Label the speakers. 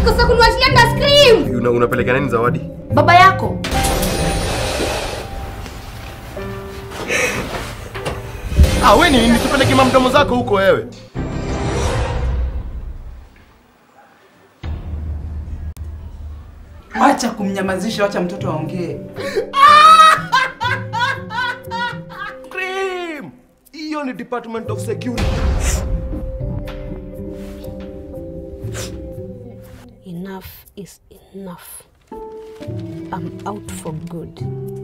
Speaker 1: ukikosa kuniwachilia na scream.
Speaker 2: Una, unapeleka nani zawadi?
Speaker 1: Baba yako.
Speaker 2: Ah, wewe ni nini? Tupeleke mamdomo zako huko wewe.
Speaker 3: Wacha kumnyamazisha, wacha mtoto aongee.
Speaker 2: Scream! Hiyo ni Department of Security.
Speaker 4: Enough is enough. I'm out for good.